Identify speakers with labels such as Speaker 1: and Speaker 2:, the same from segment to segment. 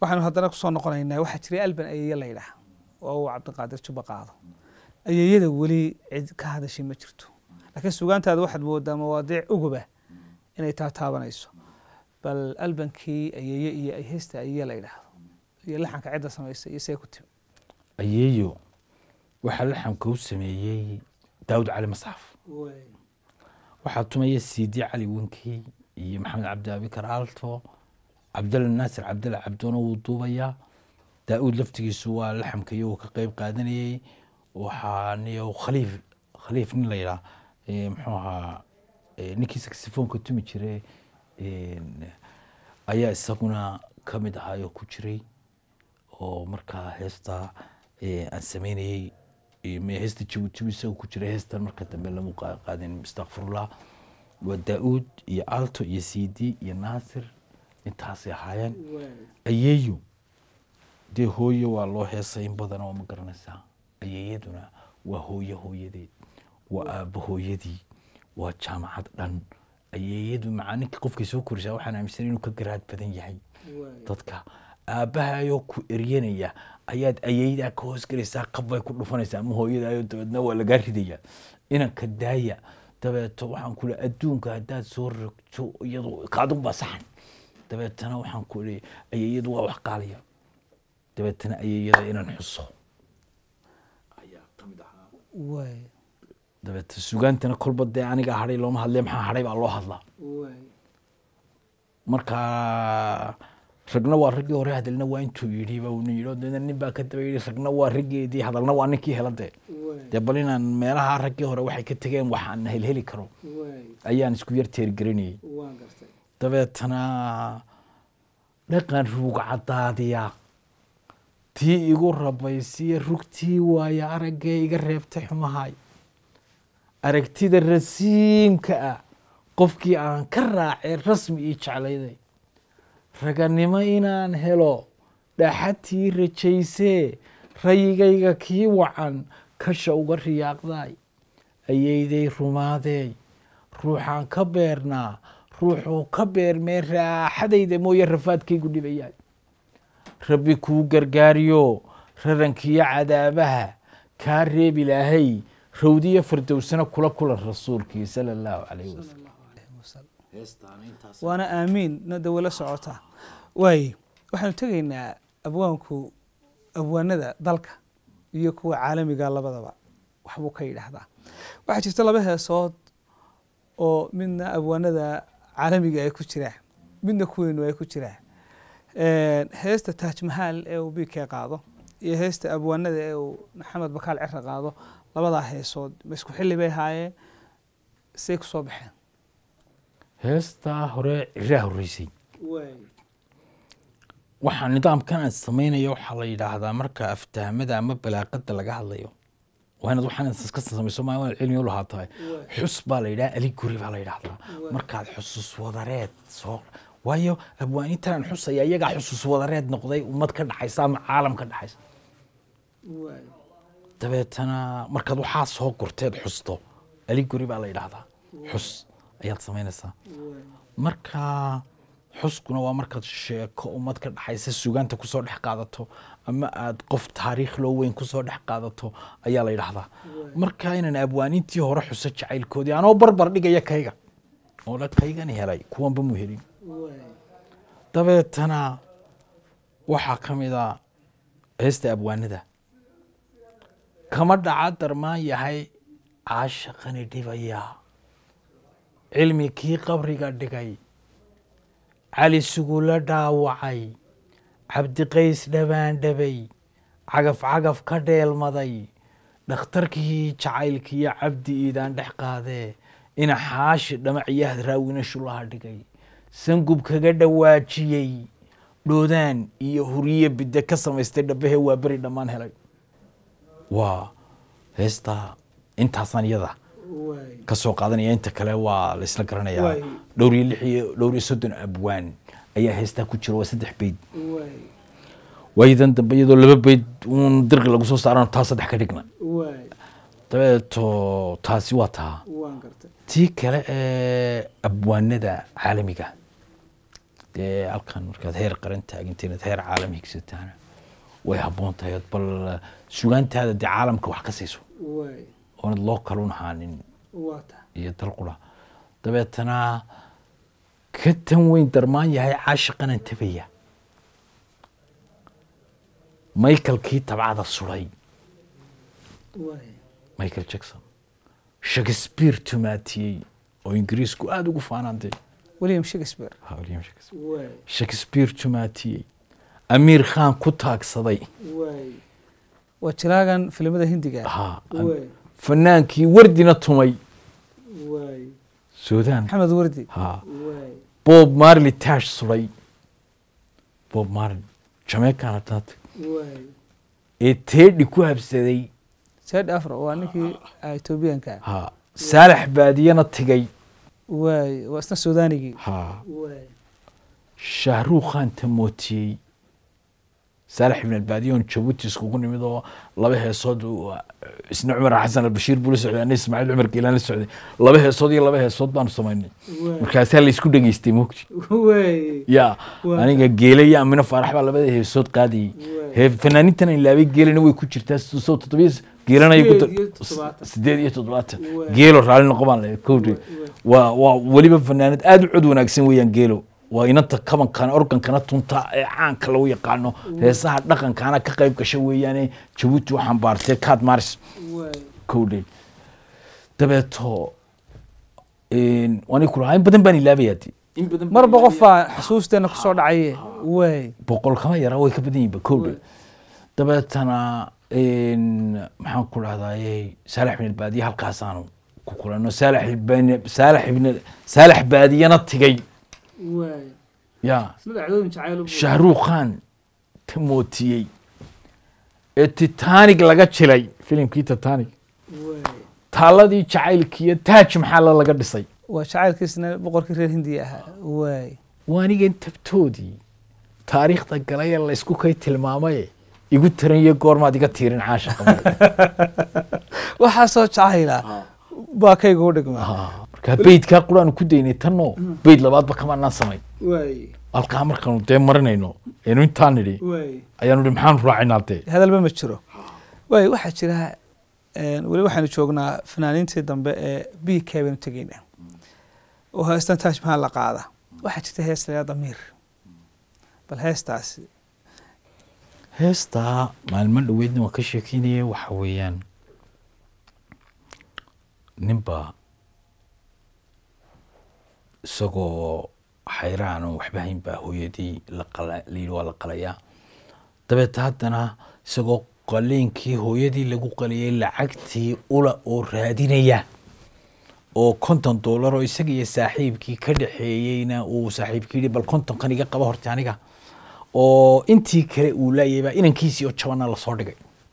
Speaker 1: waxaanu haddana kusoo noqonaynaa waxaa jiray alban ayeeye la yidhaah oo uu cabdiqaadir juba qaado ayeeyada weli cid ka hadashay ma jirto laakiin sugaantaada waxaad moodaa mawaadiic uguba inay taa taabanayso bal albankii ayeeye iyo ay heesta ayeeye la yidhaahdo iyo laxanka cidda samaysay iyo see ku timi
Speaker 2: ayeeyo waxaa laxamka u sameeyey daawud cali masxaf waxaa tumaya sidi cali wenkey iyo maxamed cabdi abikar aalto cabdalla naasir cabdalla cabdoona wuu duubayaa daa-uud laftigiisu waa laxamka iyagoo ka qeyb qaadanayey waxaa niyo khaliif khaliif nin la yidhaah eh, muxuu ahaa eh, ninkii saxifoonka tumi jire ayaa isaguna ka mid ahaayoo ku jiray oo markaa heesta eh, aan sameynayey eh, me- heesta jabuuti isagoo ku jiray heestan marka dambe lamu qa- qaadin astaqfirullah waa daa-uud iyo alto iyo sidi iyo naasir intaasay ahaayeen ayeeyo dee hooye waa loo heesay in badan oo ma garanaysaa ayeeyaduna waa hooye hooyadeed waa aabbo hooyadii waa jaamacad dhan ayeeyadu macaaninka qofkay soo korisaa waxaan aaminsan inuu ka garaad badan yahay dadka aabbahayoo ku eryanaya ayaad ayeeydaa ka hoosgelaysaa qabbay ku dhufanaysaa ama hooyadaayo dabeedna waa lagaa ridaya inanka daaya dabeeto waxaan ku leeyahay adduunka haddaad soo rogto iyadu kaadun baa saxan dabeetana waxaan ku leeyahay ayeeyadu waa wax qaaliya dabeetana ayeeyada inaan xuso ayaa ka mid ahaa
Speaker 1: waay
Speaker 2: dabeeta sugaantana kolba dee aniga hadhay looma hadle maxaa hadhay baa loo hadlaa
Speaker 1: waay
Speaker 2: marka ragna waa raggii hore hadalna waa intuu yidhi ba unu yidhi dee nin baa ka daba yidhi ragna waa raggeedii hadalna waa ninkii hela dee
Speaker 1: waay
Speaker 2: dee bal inaan meelaha raggii hore waxay ka tegeen waxaan helheli karo
Speaker 1: waay
Speaker 2: ayaan isku yar teergelinayay
Speaker 1: waan gartay
Speaker 2: dabeetana dhaqan ruug cadaadiya tii igu rabaysiya rugtii waaye araggee iga reebtay xumahay aragtida rasiimka ah qofkii aan ka raacay rasmi ii jeclayday raganimo inaan helo dhaxatii rajaysee rayigayga kii wacan kasha uga riyaaqday ayayday rumaadeey ruuxaan ka beernaa ruuxuu ka beermee raaxadayda mooye rafaadkaygu dhibayaay rabbi kuu gargaariyo rarankiyo cadaabaha kaa reebi ilaahay rawdiyo fardowsana kula kulan rasuulkii sala allahu calayhi wasalam
Speaker 1: waana aamiin nada wala socota waaye waxaanu tegaynaa abwaanku abwaanada dalka iyo kuwa caalamiga labadaba waxbuu ka yidhaahdaa waxaa jirta laba heesood oo midna abwaanada caalamiga ay ku jiraan midna kuweynu ay ku jiraan heesta taaj mahaal ee uu bikee qaado iyo heesta abwaanada ee uu maxamed bakaal cira qaado labadaa heesood ma isku xilli bay haayeen say ku soo baxeen
Speaker 2: heestaa hore ciraa horreysay waxaa nidaamkan aan samaynayo waxaa la yidhaahdaa marka aftahmada ama balaaqada laga hadlayo waa inaad waxaan iska samayso maa inaad cilmi u lahaa tahay xus baa la yidhaha aliguri baa la yidhaahdaa markaad xusus wadareed soo waayo abwaanintan aan xusaya iyagaa xusus wadareed noqday ummad ka dhaxaysa ama caalam ka dhaxaysa dabeetana markaad waxaa soo gurteed xusto aliguri baa la yidhaahdaa xus ayaad samaynaysaa marka xuskuna waa markaad sheeko ummad ka dhaxaysa sugaanta kusoo dhex qaadato ama aad qof taariikh loo weyn kusoo dhex qaadato ayaa la yidhaahdaa marka inaan abwaanintii hore xuso jacaylkoodii anoo barbar dhigaya kayga oo la kaygani helay kuwanba mu helin dabeetana waxaa ka mid a heesta abwaanada kama dhaca darmaan yahay caashaqani dhibaya cilmi kii qabriga dhigay cali sugula dhaawacay cabdiqays dhabaandhabay cagaf cagaf ka dheelmaday dhakhtarkii jacaylkiiyo cabdi iidaan dhex qaadee ina xaashi dhamaciyaad raawina shulaha dhigay sangub kaga dhawaajiyey dhoodaan iyo huriye bidde ka samaystay dhabahe waa beri dhammaan helay waa heestaa intaasaan iyada ka soo qaadanaya inta kale waa laysla garanayaa dhowr iyo lix iyo dhowr iyo soddon abwaan ayaa heestaa ku jira waa saddex beyd waayadan dambe iyadoo laba beyd uun dirqi lagu soo saarano taa saddex ka dhigna dabeeto taasi waa taa tii kale ee abwaanada caalamiga dee halkan markaad heer qaran taaginta inaad heer caalam higsataana way habboon tahay ood bal sugaantaada dee caalamka wax ka siiso
Speaker 1: waay
Speaker 2: oonad loo kalun ahaanin
Speaker 1: waa ta
Speaker 2: iyo dalqura dabeetana ka tan weyn darmaan yahay caashiqanan tabaya michaelkii tabcada suray
Speaker 1: waay
Speaker 2: michael jackson shakespeare tumaatiyey oo ingiriisku aada ugu faanaantay
Speaker 1: william shakespeare
Speaker 2: Ha, William Shakespeare.
Speaker 1: waay
Speaker 2: shakespeare tumaatiyey amiir khan ku taagsaday
Speaker 1: waay waa jiraagan filimada hindiga
Speaker 2: Ha,
Speaker 1: waay
Speaker 2: fanaankii wardina tumay
Speaker 1: waay
Speaker 2: suudaan
Speaker 1: maxamed wardi
Speaker 2: ha
Speaker 1: waay
Speaker 2: bob marley tash suray bob marley jamaican hadaad
Speaker 1: waay
Speaker 2: ee teedhi ku habsaday
Speaker 1: said afro waa ninkii ethoobiyanka
Speaker 2: ha saalax baadiyana tigay
Speaker 1: waay waa isna suudaanigii
Speaker 2: ha
Speaker 1: waay
Speaker 2: shahruukh khan tamootiyey saalax ibn albaadiya oon jabuuti iskugu nimid oo laba heesood uu, isna cumar xasan albashiir buu la socday ana ismaaciil cumar geelaan la socday laba heesood iyo laba heesood baanu samaynay
Speaker 1: waay
Speaker 2: markaasaa la isku dhegeystay mogti
Speaker 1: waay
Speaker 2: ya
Speaker 1: Waa.
Speaker 2: aniga geele iyo amino faarax baa labada heesood qaadayey
Speaker 1: Waay.
Speaker 2: hee fanaaniintan ilaabay geelena way ku jirtaa soo toddobiya geelanay ku
Speaker 1: Sideed iyo toddobaatan.
Speaker 2: sideed iyo toddobaatan
Speaker 1: Waay.
Speaker 2: geelo raalli noqo baan leeyahay kowdhe waa waa weliba fanaanad aada u cod wanaagsan weeyaan geelo waa inanta kabankana organkana tunta ee caanka lagu yaqaano heesaha dhaqankana ka qayb gasha weeyaane jabuuti u xambaartay kaad maris
Speaker 1: waay
Speaker 2: kowdhe dabeeto waan kulahaa in badan baan ilaabayaa dee. in badan baan
Speaker 1: marba
Speaker 2: ilaabayaa.
Speaker 1: qof baa xusuusteena kusoo dhacaye waay
Speaker 2: boqol kama yara way ka badan yihiin kowdhe dabeetana maxaan ku dhahdaye saalax ibn albaadiye halkaasaanu ku kulano saalax ibn saalax ibn saalax baadiyana tigay
Speaker 1: waay
Speaker 2: ya
Speaker 1: isna dhacdooyin jacayl
Speaker 2: shahruukh khan ka mootiyey ee titanic laga jilay filimkii titanic
Speaker 1: waay
Speaker 2: taaladii jacaylkiiyo taaj maxaala laga dhisay
Speaker 1: waa jacaylkiisna boqorkii reer hindiya ahaa waay
Speaker 2: waanigan tabtoodii taariikhda galay ee laysku kay tilmaamaye igu taranye goormaad iga tiirin caasha qabay
Speaker 1: waxaasoo jacayla baa kayga u dhigmaa
Speaker 2: markaa beydkaa qur-aanu ku daynay tanno beyd labaadba kamaanaan samay
Speaker 1: waay
Speaker 2: halkaa markaanu dee marinayno eenu intaan nidhi
Speaker 1: waay
Speaker 2: ayaanu idhi maxaanu raacinaa dee
Speaker 1: hadalba ma jiro waay waxaa jira een, weli waxaanu joognaa fanaaniintii dambe ee b k baynu tegaynaa oo heestan taaj maxaa la qaada waxaa jirta hees layaa damiir bal heestaasi
Speaker 2: heestaa maalmo dhoweydna waan ka sheekeynaya waxa weeyaan ninba isagoo xayraan oo waxba hayn baa hooyadii la qala layidhi waa la qalayaa dabeeta haddana isagoo qaliinkii hooyadii lagu qaliyay lacagtii ula oo raadinaya oo konton doolar oo isaga iyo saaxiibkii ka dhexeeyeyna uu saaxiibkii yidhi bal kontonkan iga qaba horta aniga oo intii kale uu laayay baa inankiisii oo jabana lasoo dhigay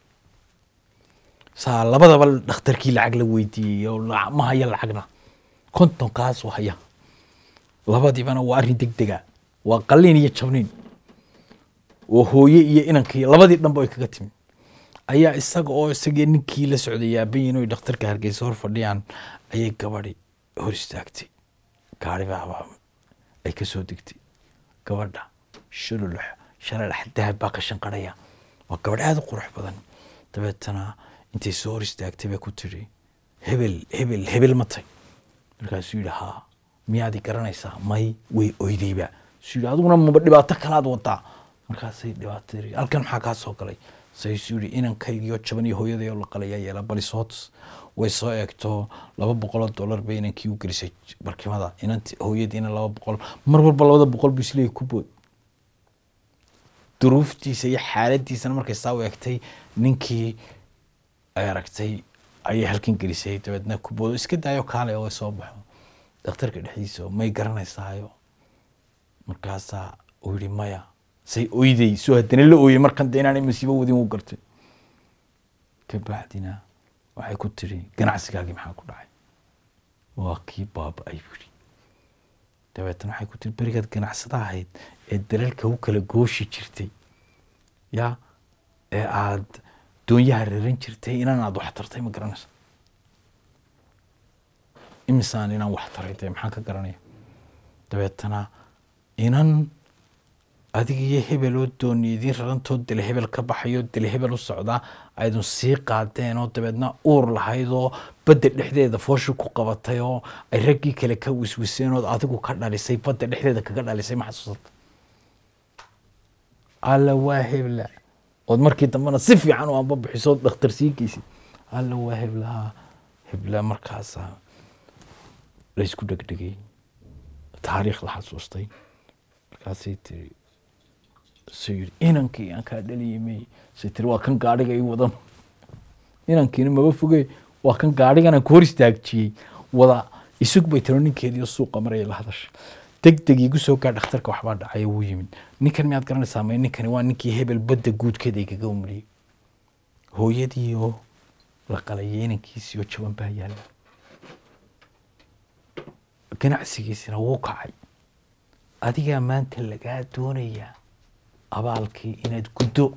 Speaker 2: saa labadaba dhakhtarkii lacag la weydiiyey oo la- ma haya lacagna kontonkaasuu haya labadiibana waa arrin deg dega waa qalliin iyo jabniin oo hooye iyo inankii labadii dhanba ay kaga timi ayaa isaga oo isagii ninkii la socday yaabayin oy dhakhtarka hargeysa hor fadhiyaan ayay gabadhi hor istaagtay gaari baaba ay ka soo degtay gabadha shululux shalalax dahab baa ka shanqarhaya waa gabadh aada u qurux badan dabeetana intay soo hor istaagtay bay ku tiri hebel hebel hebel matay markaasuu yidhi haa miyaadi garanaysaa may way oydayba suu yidhi adiguna maba dhibaato kalaad wadaa markaasay dhibaato tiri halkan maxaa kaa soo galay saysuu yidhi inankaygiyo jaban iyo hooyaday oo la qalayaa yeela balisoots way soo eegto laba boqoloo dollar bay inankii u gelisay barkimada inanti hooyadiina laba boqol mar walba labada boqol buu isleeyahy ku bood duruuftiisa iyo xaaladiisana markay saa u eegtay ninkii ay aragtay ayay halkan gelisay dabeedna ku boodo iska daayo kaale oo soo baxo dhakhtarka dhexdiisa oo may garanaysaayo markaasaa uu yidhi maya say oyday soo haddana la ooyey markan dee inaanay masiibo wadin u gartay kabacdina waxay ku tiri ganacsigaagii maxaa ku dhacay waa kii baaba-ay buu yidhi dabeetana waxay ku tiri berigaad ganacsada ahayd ee dalalka u kala gooshi jirtay ya ee aad doonyaha raran jirtay inaan aad wax tartay ma garanaysa imisaan inaan wax taray dee maxaan ka garanaya dabeetana inan adiga iyo hebel oo dooni idiin rarantoo dele hebel ka baxayo dele hebel u socdaa aydun sii qaadeen oo dabeedna uur lahayd oo badda dhexdeeda fooshu ku qabatay oo ay raggii kale ka wiswiseen ood adigu ka dhalisay badda dhexdeeda kaga dhalisay ma xasuusata alla waa hebla ood markii dambena si fiican u anba bixiso ood dhakhtar sii geysid alla waa heblaha hebla markaasa laysku dhegdhegay taariikh la xasuustay markaasay tiri suu yidhi inankii aan kaa dhaliyimay say tiri waa kan gaadhiga ii wadan inankiina maba foge waa kan gaadhigana ku hor istaajiyey wada isug bay tiro ninkeediiyo suuqa maraya la hadasha deg deg igu soo gaar dhakhtarka waxbaa dhacaya wuu yimid ninkan miyaad garanaysaa may ninkani waa ninkii hebel badda guudkeeda igaga umliyey hooyadii oo la qalayay inankiisii oo jaban baa yaalla ganacsigiisina wuu kacay adigaa maanta lagaa doonayaa abaalkii inaad guddo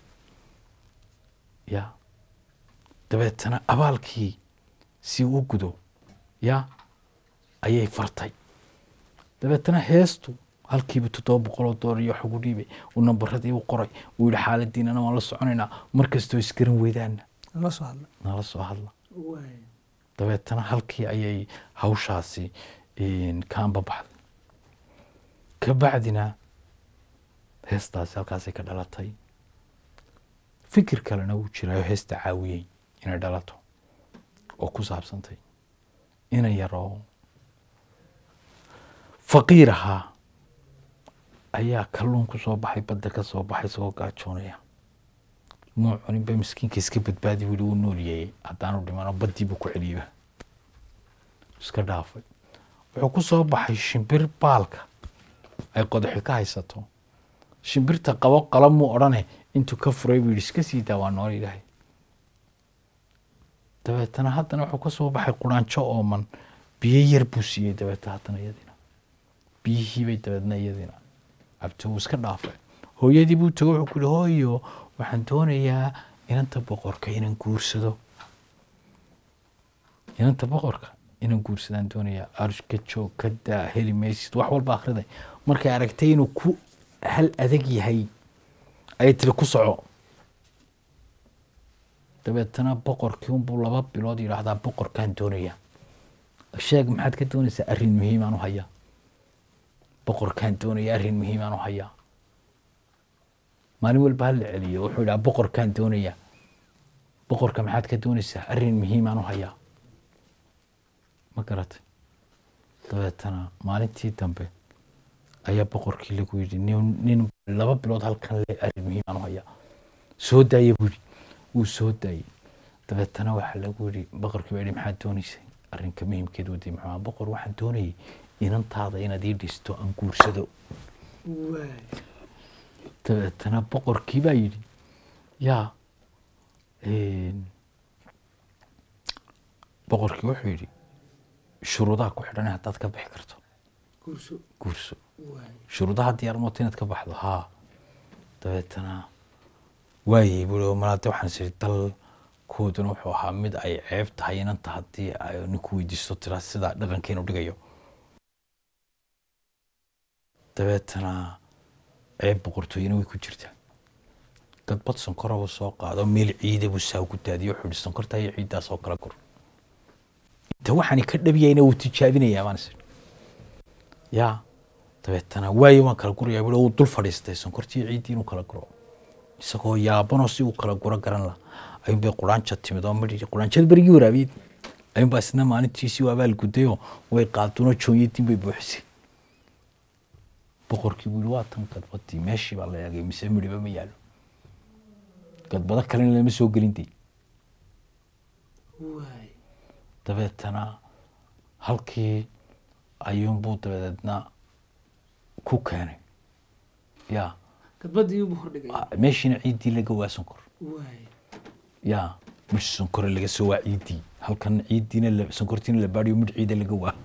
Speaker 2: ya dabeetana abaalkii si u gudo ya ayay fartay dabeetana heestu halkiiba toddoba boqoloo doolar iyo wax ugu dhiibay uu nambaradii u qoray uu yihi xaaladiinana waan la soconaynaa mar kastoo isgaran weydaana
Speaker 1: la soo hadla
Speaker 2: nala soo hadla dabeetana halkii ayay hawshaasi kaanba baxday ka bacdina heestaasi halkaasay ka dhalatay fikir kalena wuu jiraayo heesta caawiyey inay dhalato oo ku saabsantay ina yaroo faqiir ahaa ayaa kalluun ku soo baxay badda ka soo baxay isagoo gaajoonaya muu cuninba miskiinka iska badbaadi wili wuu noolyeeyey haddaanu dhimano baddii buu ku celiyeyba iska dhaafay wuxuu ku soo baxay shimbir baalka ay qodaxi ka haysato shimbirta qabo qala muu odhane intuu ka furay buu yidhi iska sii daa waa nool ilaahay dabeetana haddana wuxuu ka soo baxay quraanjo ooman biyo yar buu siiyey dabeetna haddana iyadiina biyihiibay dabeedna iyadiina cabto wuu iska dhaafay hooyadii buu tago wuxuu ku yihi hooyo waxaan doonayaa inanta boqorka inaan guursado inanta boqorka inaan guursadaan doonayaa arshka joog ka daa heli maysid wax walba akhriday markay aragtay inuu ku hal adag yahay ayay tiri ku soco dabeetana boqorkii unbuu laba bilood yidhaahdaa boqorkaan doonayaa sheeg maxaad ka doonaysaa arrin muhiimaan u hayaa boqorkaan doonaya arrin muhiimaan u hayaa maalin walba hala celiyo wuxuu yidhaha boqorkaan doonayaa boqorka maxaad ka doonaysaa arrin muhiimaan u hayaa ma garatay dabeetana maalintii dambe ayaa boqorkii lagu yidhi nin nin laba bilood halkan le arrin muhiimaan u hayaa soo daaya buu yidhi wuu soo daayey dabeetana waxaa lagu yidhi boqorkii baa yidhi maxaad doonaysay arrinka muhiimkeed wadii muxuu ahaa boqor waxaan doonayay inantaada inaad ii dhisto aan guursado dabeetana boqorkii baa yidhi yaa boqorkii wuxuu yidhi shuruudaha ku xidhan haddaad ka bixi karto guurso shuruudaha diyaar moota inaad ka baxdo haa dabeetana waayey bui malaade waxaan siri dalkooduna wuxuu ahaa mid ay ceeb tahay inanta haddii ay ninku weydiisto tiraa sida dhaqankeenu dhigayo dabeetana ceeb boqortooyena way ku jirtaa gadbad sonkora buu soo qaado meel ciida buu saa ugu daadiyo wuxuu yihi sonkorta iyo ciiddaas oo kala gur inta waxaani ka dhabiyayna wuu tijaabinayaa baan is yaa dabeetana waayo waan kala gurayaa bui wuu dul fadhiistay sonkortii ciiddii inuu kala guro isagoo yaabanoo si uu kala guro garan la ayuun bay quraanja timid oo midhi quraanjada berigii waraabiyed ayuun baa isna maalintiisii u abaal gudayoo way qaaduno joonyadiin bay buuxisay boqorkii buu yihi waa tan gadbadii meeshii baa la eegay mise midhiba ma yaalo gadbado kalena lama soo gelin dee dabeetana halkii ayuunbuu dabadeedna ku keenay ya meeshiina ciiddii laga waa sonkor ya midh sonkore laga soo waa ciiddii halkan ciiddiina sonkortiina la baadhiyo midh ciida laga waa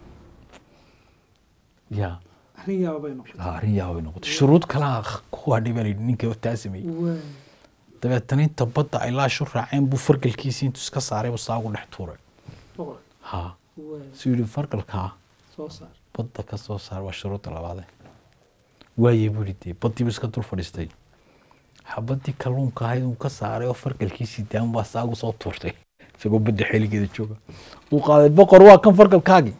Speaker 2: ya arrin yaaba bay noqotay shuruud kalaa ku hadhay baa layidhi ninka taa sameeyey dabeetana inta badda ay laashu raaceen buu fargalkiisii intuu iska saaray buu saagu dhex tuuray ha suu yidhi fargalkaa badda ka soo saar waa shuruudda labaade waaye buuri dee baddiibu iska dul fadhiistay xabadii kalluunka ahayd uu ka saaray oo fargalkiisii daan baa saa ugu soo tuurtay isagoo badda xeligeeda jooga uu qaaday boqor waa kan fargalkaagii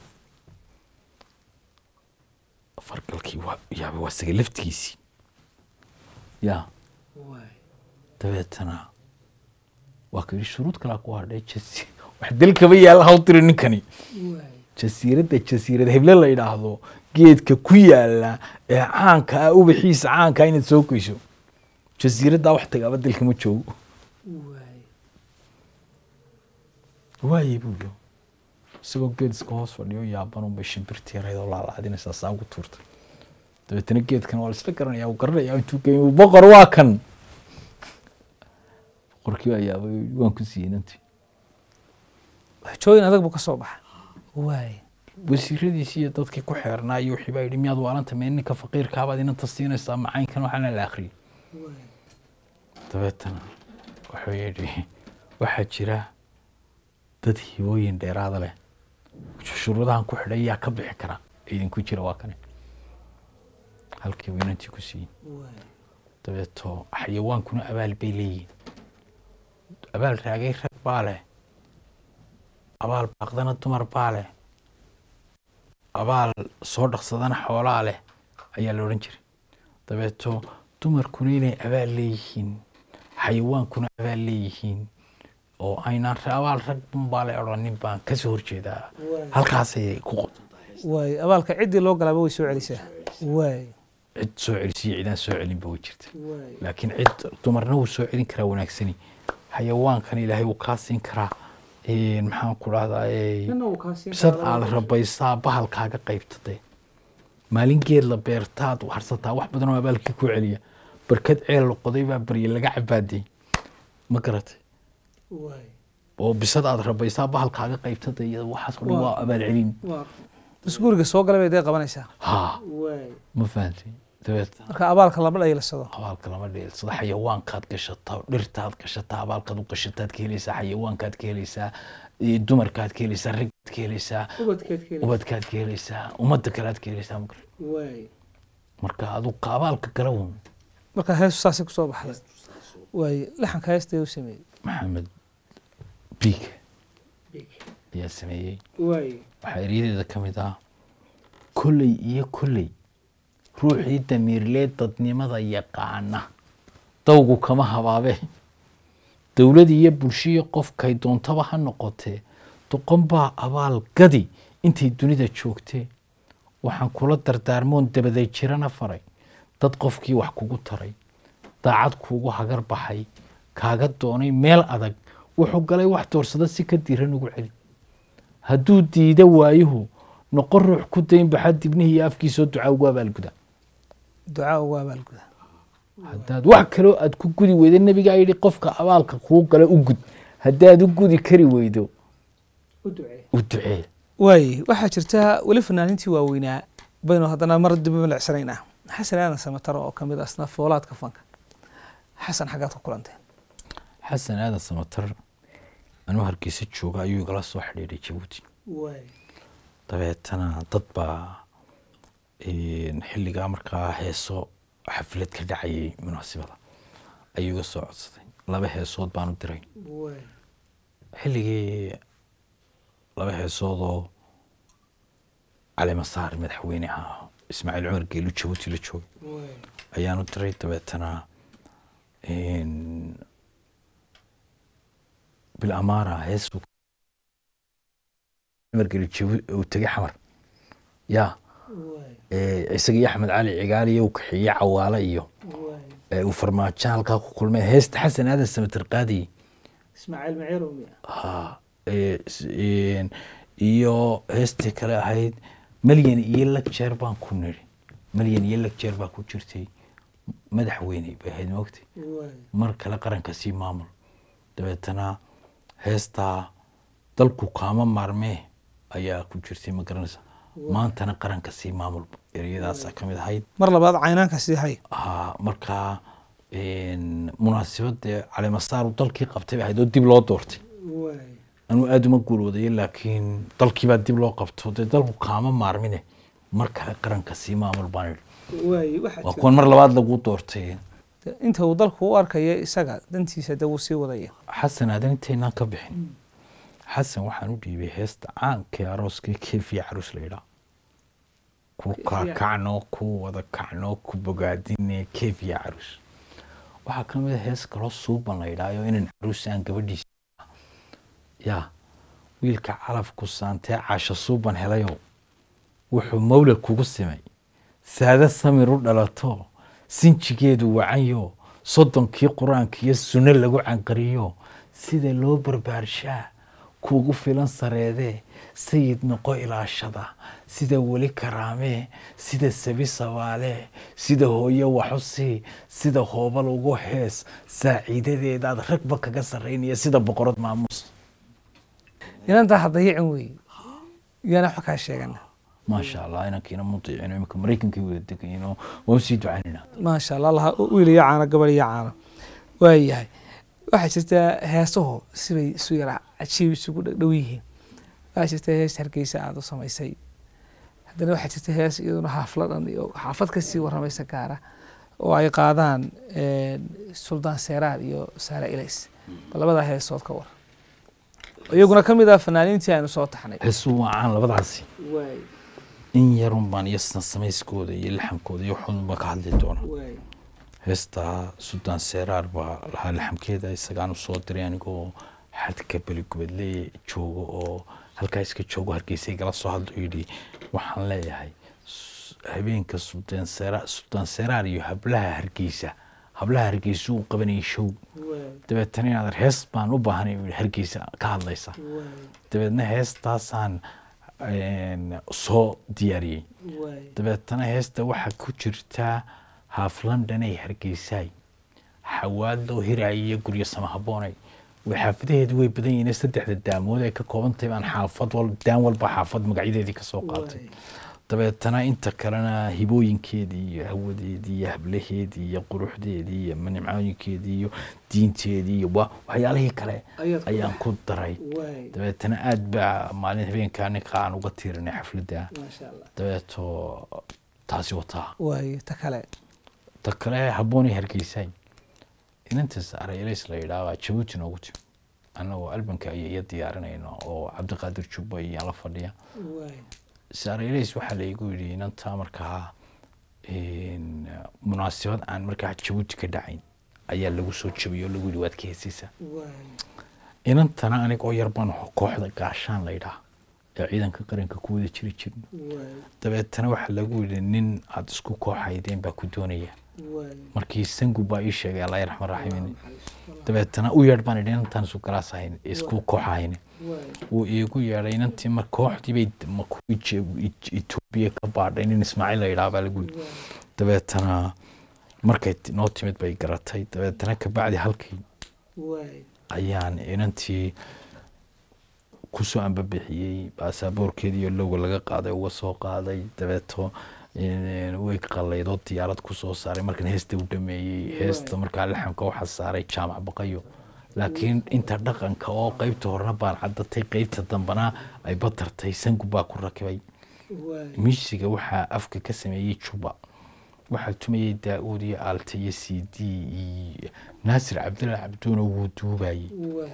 Speaker 2: fargalkii waa yaaba waa isaga laftigiisii yaa dabeetana waa ka yidhi shuruud kalaa ku hadhay jasi wax dalkaba yaalla haw tiri ninkani jasiiradda jasiirad heble la yidhaahdo geedka ku yaala ee caanka ah ubaxiisa caanka ah inaad soo goyso jasiiraddaa wax tagaaba dalka ma joogo waaye buu yo isagoo geed iska hoos fadhiyo yaabanun bay shimbirtii yarayd oo laalaadinaysaa saa ugu tuurtay dabeetana geedkan waa la isla garanaya uu garanaya intuu geey uu boqor waa kan boqorkii waa yaabay waan ku siiyey nantii
Speaker 1: xojooyin adag buu ka soo baxa waay
Speaker 2: wasiiradiisii iyo dadkii ku xeernaa iyo wixii baa yidhi miyaad waalanta mee ninka faqiirkaabaad inanta siinaysaa macaynkan waxaana la akhriyey dabeetana wuxuu yidhi waxaa jira dad hibooyin dheeraada leh shuruudahan ku xidhay yaa ka bixi kara idinku jira waa kane halkii buu inantii ku siiyey dabeeto xayawaankuna abaal bay leeyihiin abaal raagay rag baa leh abaal baaqdana dumar baa leh abaal soo dhaqsadana xoolaa leh ayaa la odhan jiray dabeeto dumarkuna inay abaal leeyihiin xayawaankuna abaal leeyihiin oo aynaan abaal rag baa le odhanin baan kasoo horjeedaa halkaasay ku qodan
Speaker 1: waay abaalka ciddii loo galaaba way soo celisaa waay
Speaker 2: cid soo celisiyo cidaan soo celinba way jirta laakiin cid dumarna wuu soo celin karaa wanaagsani xayawaankan ilaahay wuu kaa siin karaa maxaan ku dhahdaa bisad aad rabaysaa bahalkaaga qaybtade maalin geed la beertaad harsataa wax badan oo abaalkii ku celiya barkad ceel la qoday baa barye laga cabaadey ma garatay oo bisad aad rabaysaa bahalkaaga qaybtada iyada waxaas oo dhan waa abaal celin
Speaker 1: bas guriga soo galay bay dee qabanaysaa
Speaker 2: ha ma fahantay dabeet
Speaker 1: marka abaalka lama dhaylasado
Speaker 2: abaalka lama dheelsado xayawaankaad gashataa dhirtaad gashataa abaalkaad u gashataad ka helaysaa xayawaankaad ka helaysaa iyo dumarkaad ka helaysaa raggaad ka helaysaa ubadkaad ka helaysaa ummadda kalead ka helaysaa ma garan marka adu ka abaalka gala un
Speaker 1: marka heesu saasay kusoo baxday waay laxanka heestee u sameeyey
Speaker 2: maxamed biig ayaa sameeyey waxaa eryadeeda ka mid ah kolley iyo kolley ruuxii damiirlee dadnimada yaqaana dawgu kama habaabe dowlad iyo bulshiyo qofkay doontaba ha noqotee doqon baa abaal gadi intay dunida joogtee waxaan kula dardaarmoon dabaday jirana faray dad qofkii wax kugu taray daacad kuugu hagar baxay kaaga doonay meel adag wuxuu galay wax doorsada si ka diran ugu celi hadduu diida waayuhu noqon ruux ku dayn baxa dibnihii iyo afkiisoo ducaa ugu abaalguda
Speaker 1: ducaa ugu abaalguda
Speaker 2: haddaad wax kaloo aad ku gudi weydo nebigaa yidhi qofka abaalka kuu gala u gud haddaad u gudi kari weydo u ducee
Speaker 1: waay waxaa jirta weli fanaanintii waaweynaa baynu haddana mar dib milicsanaynaa xasan aadan samataro oo kamid asna foolaadka fanka xasan xaggaad ku kulanteen
Speaker 2: xasan aadan samatar anuu hargeysa jooga ayuu igala soo xidhiidhay jabuuti dabeetana dad baa xilligaa markaa heeso xaflad ka dhacayay munaasibada ayuu iga soo codsaday laba heesood baanu diray xilligii laba heesoodoo calimasaar madaxweyne ahaa ismaaciil cumar geelu jabuuti la joogay ayaanu diray dabeetana bil amaara hees cumar geelu uu tegay xamar yaa isagii axmed cali cigaaliyo uu kaxeeyey cawaale iyo uu farmaajo halkaa ku kulmeen heesta xasan aadan samatir qaadiyey iyo heestii kale ahayd malyan iyo lagjeer baan ku niri malyan iyo lagjeer baa ku jirtay madaxweyne bay ahayd moogtay mar kale qaranka sii maamul dabeetana heestaa dalku kaama maarmee ayaa ku jirtay ma garanaysa maantana qaranka sii maamul ereyadaasa ka mid ahayd
Speaker 1: mar labaad caynaanka sii hay
Speaker 2: markaa munaasibadee calimasaaru dalkii qabtay bay ahayd oo dib loo doortay anuu aada uma guuloodayo laakiin dalkiibaa dib loo qabto dee dalku kaama maarmine mar kale qaranka sii maamul baan idhi
Speaker 1: waaye waxaa
Speaker 2: waa
Speaker 1: jira-
Speaker 2: kuwan mar labaad lagu doortay
Speaker 1: inta uu dalku u arkayo isaga dantiisa de wuu sii wadaya
Speaker 2: xasan aadan intaynaan ka bixin xasan waxaan u dhiibay heesta caankii arooskii keefiya caruus la yidhaa ku
Speaker 1: Keefiya.
Speaker 2: kakacno ku wada kacno ku bogaadine keefiya caruus waxaa ka mid a hees kaloo suuban la yidhaayo inan caruus aan gabadhiisa yaa wiilka calafku saantee caasho suuban helayo wuxuu mawlad kugu simay saada samir u dhalato sinjigeedu wacanyo soddonkii qur-aanka iyo sunno lagu canqariyo sida loo barbaarshaa kuugu filan sareedee sayid noqo ilaashada sida weli karaamee sida sabi sabaale sida hooyo waxusi sida hoobal ugu hees saaciidadeedaad ragba kaga sarraynaya sida boqorad maamuus
Speaker 1: inantaa hadayicin weeye iyana wax kaa sheegana
Speaker 2: maasha allah inankiina mudiicino iminka maraykankay wada degayino waan usii ducaynayna
Speaker 1: maasha allah allah wiil iyo caano gabadh iyo caano waayahay waxaa jirta heesahu sibay isu yara cajiib isugu dhadhow yihiin waxaa jirta hees hargeysa aada u samaysay haddana waxaa jirta hees iyaduna xaafladan iyo xaafad kasii waramaysa gaara oo ay qaadaan suldaan seeraar iyo saare ilays bal labadaa heesood ka war iyaguna ka mid ah fanaaniintii aynu soo taxnay
Speaker 2: heesuu waa caan labadaasi in yarun baan iyo samayskooda iyo laxamkooda iyo waxun baan ka hadli doona heestaa suldaan seeraar baa lahaa laxamkeeda isagaan usoo diray anigoo xadka beligubadle joogo oo halkaa iska joogo hargeysay gala soo hadlo yidhi waxaan leeyahay s- habeenka suldaan seeraar suldaan seeraar iyo hablaha hargeysa hablaha hargeysa uu qabanayay show dabeetana inaad hees baan u baahanay uu yidhi hargeysa ka hadlaysa dabeedna heestaasaan een, soo diyaariyey dabeetana heesta waxaa ku jirtaa haaf london ay hargeysaay xawaad loo hiraayay iyo guryo sama haboonay way xaafadaheedu way badan yihiin saddexda daamood ay ka kooban tahay baan xaafad wal daan walba xaafad magacyadeedii ka soo qaatay dabeetana inta kalena hibooyinkeedii iyo hawadeedii iyo hablaheedii iyo quruxdeedii iyo nimcooyinkeedii iyo diinteedii iyo wa- waxyaalihii kale
Speaker 1: Ayaad ku
Speaker 2: ayaan ku daray dabeetana aad baa maalin habeenkaa ninka aan uga tiirinay xafladda dabeeto taasi wataa
Speaker 1: waayo ta kale
Speaker 2: ta kale habboonay hargeysay inantaas arayelays la yidhaahdaa jabuuti noogu timi annagoo albanka iyo iyo diyaarinayno oo cabdiqaadir jubba iyo la fadhiya saarayelays waxaa la igu yidhi inantaa markaa een, munaasabad aan markaa jabuuti ka dhacayn ayaa lagu soo jabiyey oo lagu yidhi waad ka heesaysaa inantana anigoo yar baan kooxda gaashaan la yidhaha ee ciidanka qaranka ku wada jiri jirin dabeetana waxaa lagu yidhi nin aada isku kooxaydeen baa ku doonaya markii sangu baa ii sheegay allah raxmaan raxiim dabeetana u yeedh baan idhi inantaan isu galaas ahayn isku koox ahayn wuu iigu yeedhay inantii mar kooxdii bay ma kuwii Je- E- etoobiya ka baadhay nin ismaaciil la yidhaha baa lagu yidhi dabeetana markay ti- noo timid bay garatay dabeetana kabacdi halkii ayaan inantii kusoo ambabixiyey baasaboorkeedii iyo lowga laga qaaday uga soo qaaday dabeeto een, way qalaydoo diyaarad kusoo saaray markan heesta u dhameeyey heesta markaa laxamka waxaa saaray jaamac baqayo laakiin inta dhaqanka oo qeybta horena baan cadatay qeybta dambana ay batartay sangu baa ku rakibay miisiga waxaa afka ka sameeyey juba waxaa tumayey daa-uud iyo aalte iyo c d iyo naasir cabdilla cabduuna wuu duubayey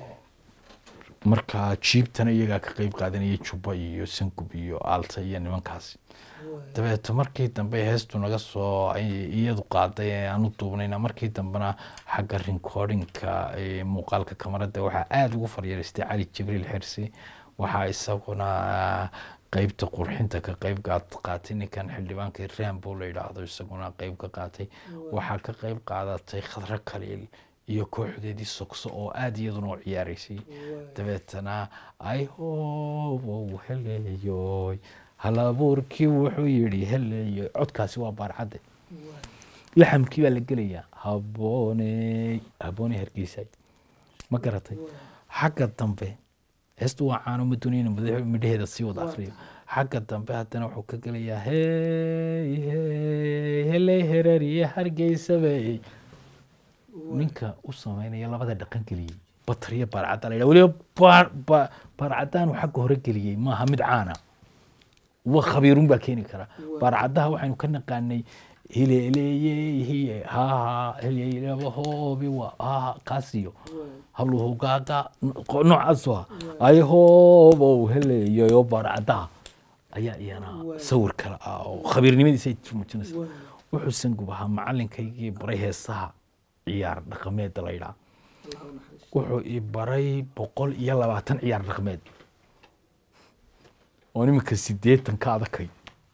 Speaker 2: marka jiibtana iyagaa ka qeyb qaadanayay juba iyo sangub iyo aalta iyo nimankaasi dabeeto markii dambe heestu naga soo ay- iyadu qaaday ee aan u duubnayna markii dambena xagga rincordinka ee muuqaalka kamarada waxaa aada ugu faryareystay cali jibriil xirsi waxaa isaguna qeybta qurxinta ka qeyb qaat- qaatay ninkan xildhibaanka rambo la yidhaahdo isaguna qeyb ka qaatay waxaa ka qeyb qaadatay khadro kaliil iyo kooxdeedii sogso oo aada iyaduna u ciyaaraysay dabeetana ay howow heleeyoy halabuurkii wuxuu yidhi heleeyoy codkaasi waa baarcadde laxamkii baa la gelayaa habooney habooney hargeysay ma garatay xagga dambe heestu waa caano ma doonayna madax- midhaheeda sii wada akriyo xagga dambe haddana wuxuu ka gelayaa hey hey heley hereriye hargeysabey ninka u sameynaya labada dhaqan geliyey batar iyo baarcadaan la yidhaha weliba baar ba- baarcadaanu xagga hore geliyey maaha mid caana wa khabiirun baa keeni kara baarcadaha waxaynu ka naqaanay hileeleeye haha hileelaba hoobi wa haha kaasiyo habluhu gaaga no- noocaas ah ay hoobow heleeyayo barcadaha ayaa iyana sawir kale ah oo khabiirnimadiisa ay muujinaysa wuxuu sangub ahaa macalinkaygii baray heesaha ciyaar dhaqameedda la yidhaha wuxuu i baray boqol iyo labaatan ciyaar dhaqameed oo iminka sideetan ka adakay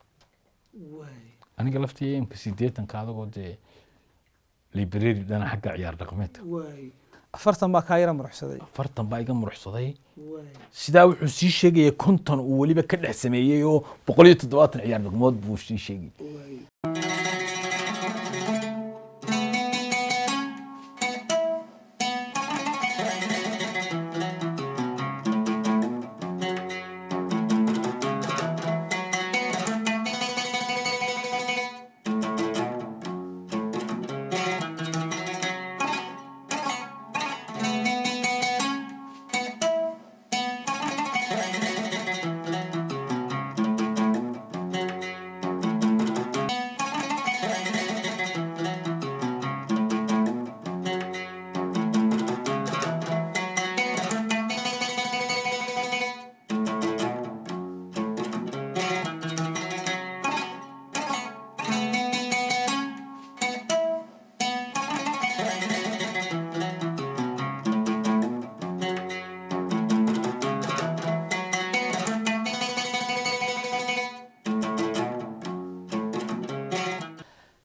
Speaker 2: aniga laftii imka sideetan ka adagoo dee library dhana xagga ciyaar dhaqameedka
Speaker 1: afartan baa kaa yara muruxsaday
Speaker 2: afartan baa iga muruxsaday sidaa wuxuu sii sheegaya konton uu weliba ka dhex sameeyey oo boqol iyo toddobaatan ciyaar dhaqmood buu sii sheegay